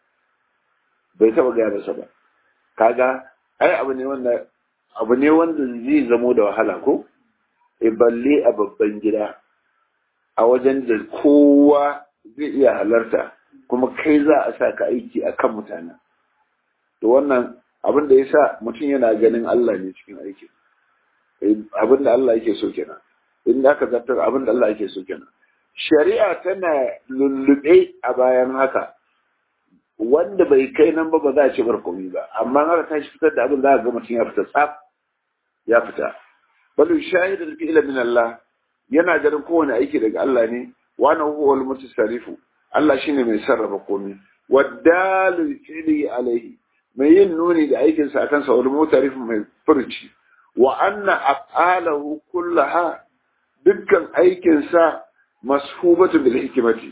bai taba gaya masa ba kaga ai abu ne wanda abu ne wanda zai zamo da wahala ko e balle a babban gida a wajen da kowa zai iya halarta kuma kai za a sa ka aiki a kan mutane to wannan abin da ya sa mutum yana ganin Allah ne cikin aiki abin da Allah yake so kenan in aka zartar abin da Allah yake so kenan shari'a tana lullube a bayan haka wanda bai kai nan ba ba za a ce barkomi ba amma haka ta shi fitar da abin za a ga mutum ya fita tsaf ya fita bal shahid al fi'la min Allah yana ganin kowane aiki daga Allah ne wa na huwa al mutasarrifu Allah shine mai sarrafa komai wadalu fi'li alaihi mai yin nuni da aikin sa akan sa wal mutarif mai furci wa anna af'alahu kullaha dukkan aikin sa mashubatu bil hikmati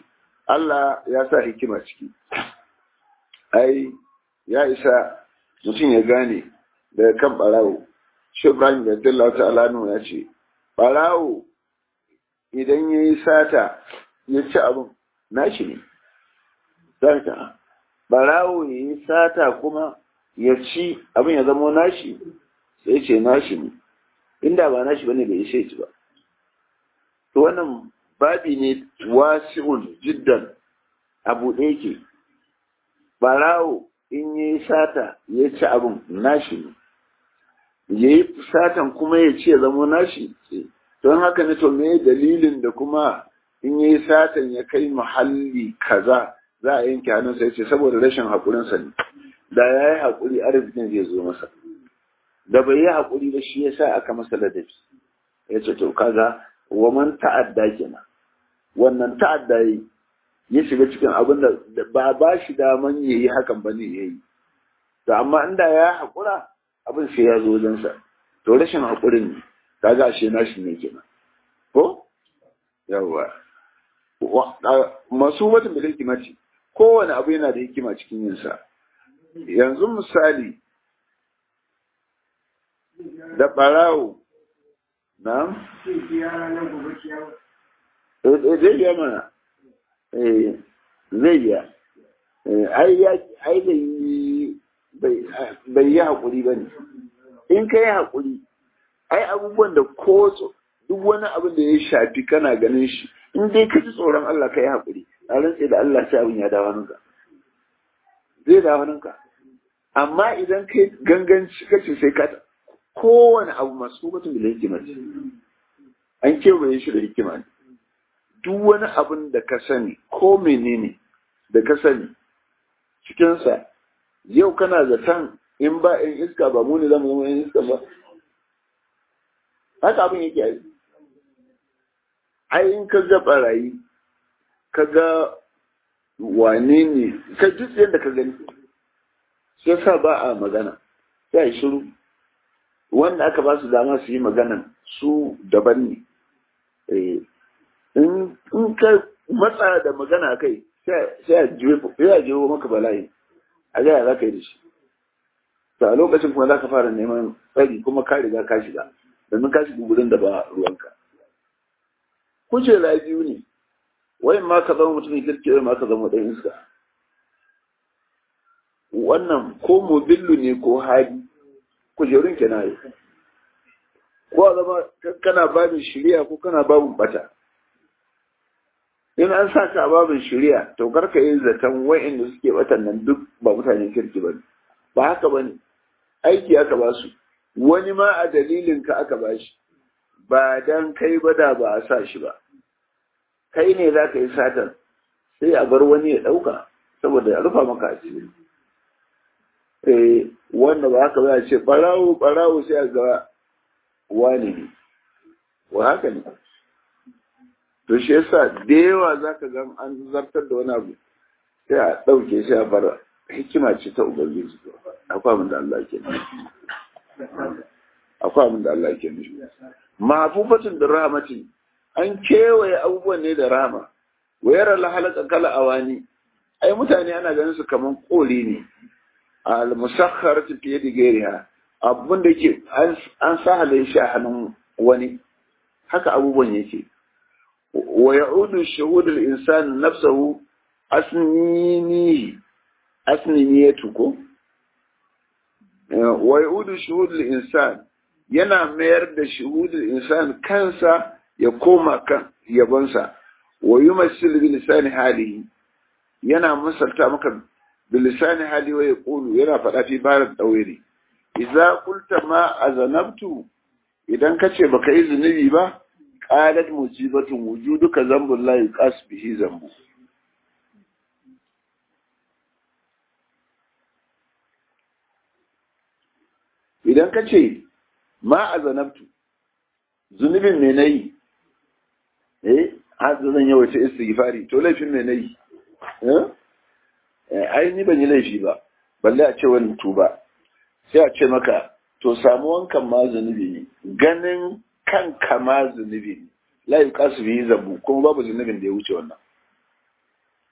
Allah ya sa hikima ciki ai ya isa mutum ya gane daga kan barawo shi Ibrahim da Allah ta'ala ya ce barawo idan ya yi sata ya ci abin nashi ne zaka barawo ya yi sata kuma ya ci abin ya zama nashi sai ce nashi ne inda ba nashi bane bai ishe ci ba to wannan babi ne wasi'un jiddan abu ɗaya ke barawo in ya yi sata ya ci abin nashi ne ya yi satan kuma ya ce ya zama nashi don haka ne to me dalilin da kuma in ya yi satan ya kai muhalli kaza za a yanke hannunsa ya ce saboda rashin haƙurinsa ne da ya yi haƙuri arzikin zai zo masa da bai yi haƙuri ba shi ya sa aka masa ladabi ya ce to kaga waman ta'adda kenan wannan ta'adda yi ya shiga cikin abin da ba ba shi daman ya yi hakan ba ne ya yi to amma inda ya haƙura abin sai ya zo wajensa to rashin haƙurin ne kaga ashe nashi ne kenan ko yawa masu watan da hikimati kowane abu yana da hikima cikin yinsa yanzu misali da ɓarawo na? zai biya mana zai biya ai bai yi haƙuri ba ne in ka yi haƙuri ai abubuwan da ko duk wani abin da ya shafi kana ganin shi in dai ka ji tsoron Allah ka yi haƙuri a rantse da Allah sai abin ya dawo ninka zai dawo ninka amma idan kai ganganci kace sai ka kowane abu masu mutum da hikima ce an kewaye shi da hikima ne duk wani abin da ka sani ko menene da ka sani cikinsa yau kana zaton in ba in iska ba mu ne zama zama in iska ba haka abin yake yi ai in ka ga barayi ka ga wane ne ka duk yadda ka gani sai sa ba a magana sai a shiru wanda aka ba su dama su yi maganan su daban ne in ka matsa da magana kai sai a jiwo maka bala'i a gaya za ka yi da shi ta lokacin kuma za ka fara neman tsari kuma ka riga ka shiga domin ka shiga gudun da ba ruwanka kujera biyu ne wayan ma ka zama mutumin kirki wayan ma ka zama ɗan iska wannan ko mobillu ne ko hali kujerun ke na yi ko a zama kana babin shirya ko kana babin bata in an sa ka a babin shirya to karka yi zaton wa'inda suke batan nan duk ba mutanen kirki ba ba haka ba ne aiki aka ba su wani ma a dalilin ka aka ba shi ba dan kai ba da ba a sa shi ba kai ne za ka yi satan sai a bar wani ya ɗauka saboda ya rufa maka asiri eh wanda ba haka ba ce barawo barawo sai a ga wani ne wa haka ne to shi yasa da yawa za ka ga an zartar da wani abu sai a ɗauke shi a bar hikima ce ta ubangiji akwai abin da Allah ke nufi akwai abin da Allah ke nufi mafufatin da rahmatin an kewaye abubuwan ne da rahama wayar halaka kala awani ai mutane ana ganin su kaman koli ne al musakhkharat fi yadi ghayriha abun da yake an sahale shi a hannun wani haka abubuwan yake wa ya'udu shuhud al insan nafsuhu asnini asniniyatu ko wa ya'udu shuhud al insan yana mayar da shuhud al insan kansa ya koma kan yabonsa wa yumassil bi lisani halihi yana misalta maka bi lisani hali wa yaqulu yana faɗa fi barat dawiri idza qulta ma azanabtu idan kace baka yi zunubi ba qalat musibatun wujuduka zambul la yuqas bihi zambu idan kace ma azanabtu zunubin me nayi eh har zan yawaita istighfari to laifin me nayi eh ai ni ban yi laifi ba balle a ce wani tuba sai a ce maka to samu wankan ma zunubi ne ganin kanka ma zunubi ne la yuqasu bihi zabu kuma babu zunubin da ya wuce wannan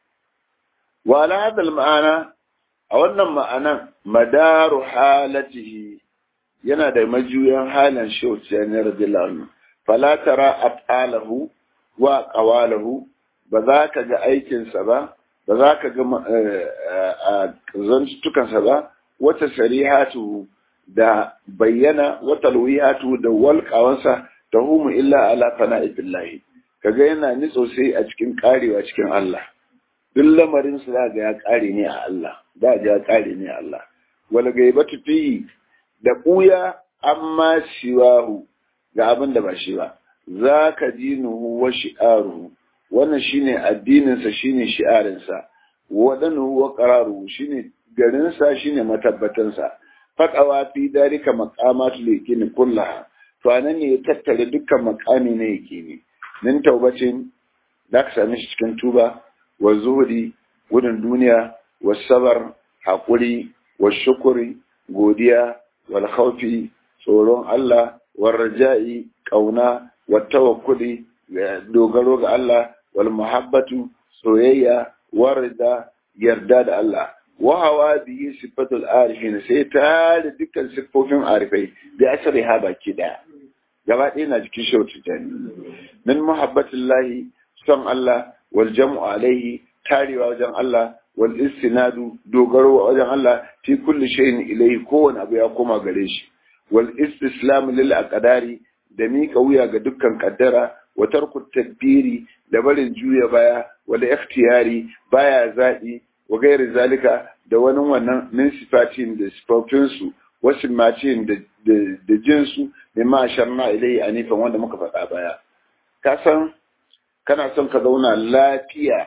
wa ala hadal ma'ana a wannan ma'anan madaru halatihi yana da majuyan halin shauciya na radiyallahu fala tara af'alahu wa qawalahu ba za ka ga aikinsa ba ba za ka ga zantukansa ba wata sarihatu da bayyana wata luwihatu da walƙawansa ta humu illa ala fana'i billahi kaga yana nitso sai a cikin karewa cikin Allah duk lamarin su ga ya kare ne a Allah da ya kare ne a Allah wal gaibatu fi da buya amma shiwahu ga abin da ba shi ba zaka dinuhu wa shi'aruhu wannan shine addinin sa shine shi'arin sa wadanuhu wa qararuhu shine garin sa shine matabbatan sa faqawa fi dalika maqamatul yakin kullaha to anan ne ya tattare dukkan makami ne yake ne min taubacin da ka same shi cikin tuba wa zuhudi gudun duniya wa sabar haƙuri wa shukuri godiya wal khawfi tsoron Allah wa raja'i kauna wa tawakkuli dogaro ga Allah wal muhabbatu soyayya wa rida yarda da Allah wa hawa bihi sifatul arifin sai ta da dukkan siffofin arifai da asari ha baki daya gaba ɗaya na jikin shautu jani min muhabbatillahi son Allah wal jam'u alaihi tarewa wajen Allah wal istinadu dogaro wajen Allah fi kulli shay'in ilayhi kowane abu ya koma gare shi wal istislam lil aqdari da mika wuya ga dukkan kaddara wa tarku tadbiri da barin juya baya wal ikhtiyari baya zaɓi wa gairi zalika da wani wannan min sifatin da sifofinsu wasu macin da jinsu ne ma sharna ilai a nufin wanda muka faɗa baya ka san kana son ka zauna lafiya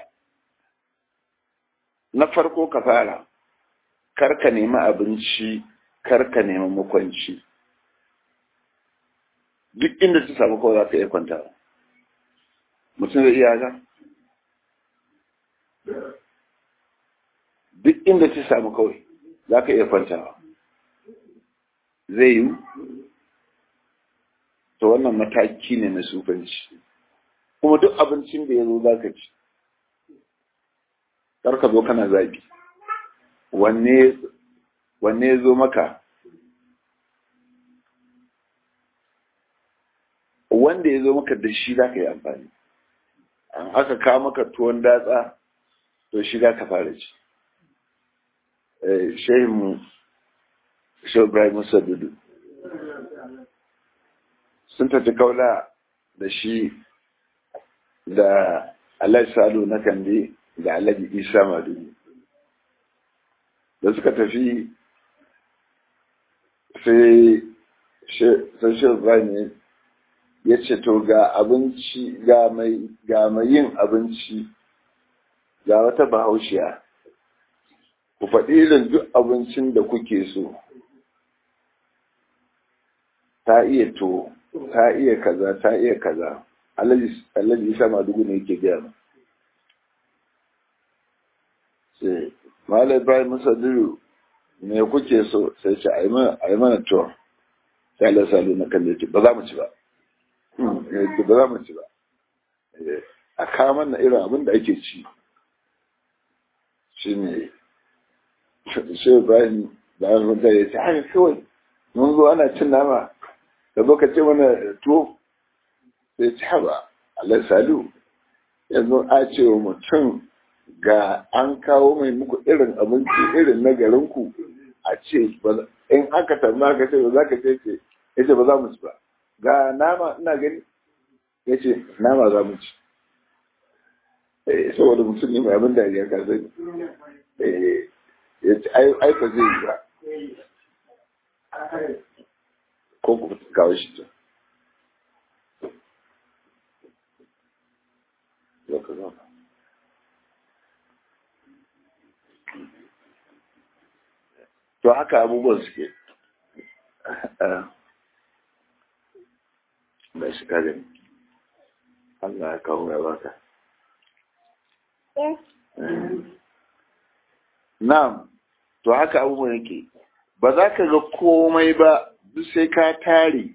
na farko ka fara kar ka nemi abinci kar ka nemi makwanci duk inda ta samu kawai za ka iya kwanta mutum zai iya haka duk inda ta samu kawai za ka iya kwantawa zai yi to wannan mataki ne na sufanci kuma duk abincin da ya zo za ka ci ka zo kana zabi wanne ya zo maka wanda ya zo maka da shi za ka yi amfani an aka kawo maka tuwon datsa to shi za ka fara ci shehinmu shi ibrahim musa dudu sun tafi kaula da shi da alhaji salu na kande da alhaji isa madugu da suka tafi sai shi ibrahim ya ce to ga abinci ga mai yin abinci ga wata bahaushiya ku faɗi irin duk abincin da kuke so ta iya to ta iya kaza ta iya kaza alhaji isa madugu ne yake gaya mu sai malam ibrahim musaddiru me kuke so sai ce a yi mana to sai allah salu na kalle ba za mu ci ba ba za mu ci ba a kama na irin abin da ake ci shi ne shi ibrahim da an runta ya ce haka kawai mun zo ana cin nama da zo ka ce mana tuwo sai ci haba Allah salu yanzu a ce wa mutum ga an kawo mai muku irin abinci irin na garinku a ce in aka tambaya ka ce ba za ka ce ce ya ce ba za mu ci ba ga nama ina gani ya ce nama za mu ci saboda mutum ne mai abin da ya ka sani ya ce ai ba zai yi ba ko ku kawo shi ta to haka abubuwan suke mai shi kare Allah ya kawo ya baka Na'am, to haka abubuwan yake, ba za ka ga komai ba duk sai ka tare.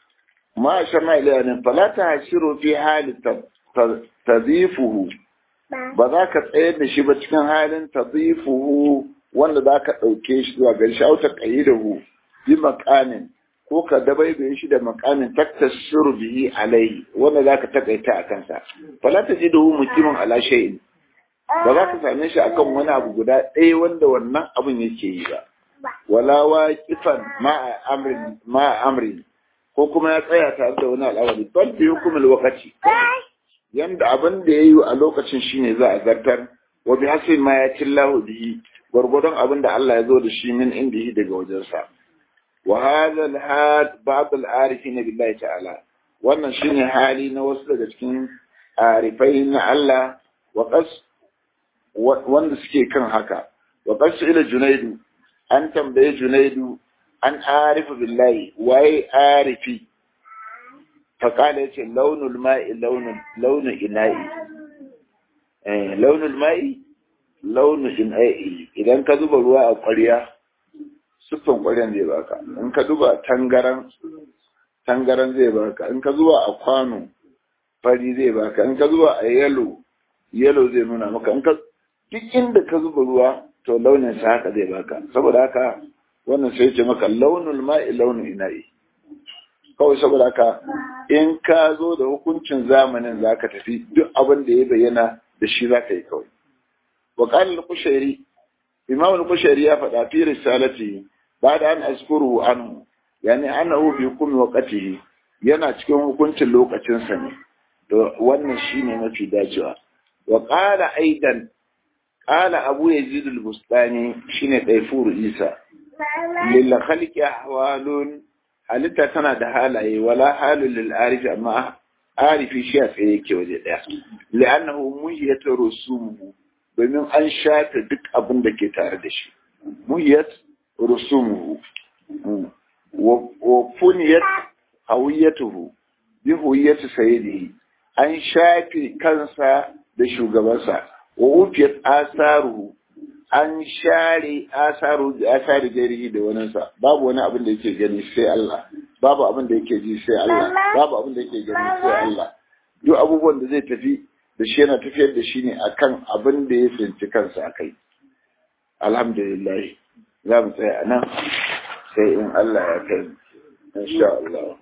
Ma a shan ilaya ne, falata hashiru fi hali ta zifuhu, ba za ka tsayar da shi ba cikin halin tadifuhu wanda za ka ɗauke shi zuwa gari shi auta ƙayidahu bi makamin ko ka dabaibaye shi da makamin taktasiru bihi alaihi wanda za ka takaita a kansa fala ta ji dahu mutumin ala shay'in ba za ka same shi akan wani abu guda ɗaya wanda wannan abin yake yi ba wala waqifan ma amrin ma amrin ko kuma ya tsaya tare da wani al'amari bal bi hukumul waqti yanda abin da yayi a lokacin shine za a zartar wa bi hasil ma ya tillahu bihi gwargwadon abin da Allah ya zo da shi min indihi daga wajensa wa hadha al-had ba'd al-arifin billahi ta'ala wannan shine hali na wasu daga cikin arifai na Allah wa qas wanda suke kan haka wa qas ila junaidu an tambaye junaidu an arifu billahi waye arifi faƙala ya ce launin ma'i launin ina'i launin ma'i launin ina'i idan ka zuba ruwa a ƙwarya siffan ƙwaryan zai baka in ka zuba tangaran tangaran zai baka in ka zuba a kwano fari zai baka in ka zuba a yalo yalo zai nuna maka in ka duk inda ka zuba ruwa to launin sa haka zai baka saboda haka wannan sai ce maka launin ma'i launin ina'i kawai saboda haka in ka zo da hukuncin zamanin za ka tafi duk abin da ya bayyana da shi za ka yi kawai wa qala kushairi imam al-kushairi ya faɗa fi risalati ba'da an azkuru anhu yani annahu bi hukmi waqtihi yana cikin hukuncin lokacin sa ne to wannan shine mafi dacewa wa qala aidan qala abu yazid al-bustani shine daifur isa lil khalqi ahwalun halitta tana da halaye wala halin lil arifi amma arifi shi a tsaye yake waje daya li'annahu muhiyat rusumuhu domin an shafe duk abin da ke tare da shi muhiyat rusumuhu wa funiyat hawiyatuhu bi huwiyati sayyidihi an shafe kansa da shugabansa wa ufiyat asaruhu an share asaru da asari jarihi da waninsa babu wani abin da yake gani sai Allah babu abin da yake ji sai Allah babu abin da yake gani sai Allah duk abubuwan da zai tafi da shi yana tafiyar da shi ne akan abin da ya tsinci kansa akai alhamdulillah za mu tsaya a nan sai in Allah ya kai insha Allah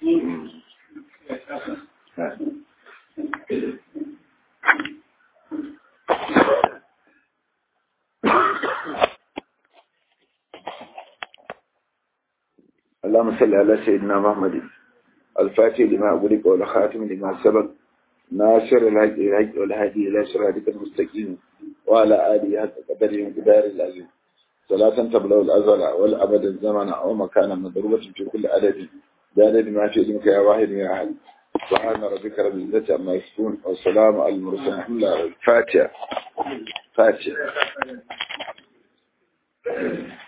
اللهم صل على سيدنا محمد الفاتح لما أغلق والخاتم لما سبق ناصر الهدي الهدي والهدي إلى صراطك المستقيم وعلى آله حتى قدره وقدار العظيم صلاة تبلغ الأزل والأبد الزمن ومكانا مضروبة في كل عدد بعدد ما في علمك يا واحد يا أحد سبحان ربك رب العزة عما يصفون والسلام على المرسلين الحمد لله الفاتحة فاتحة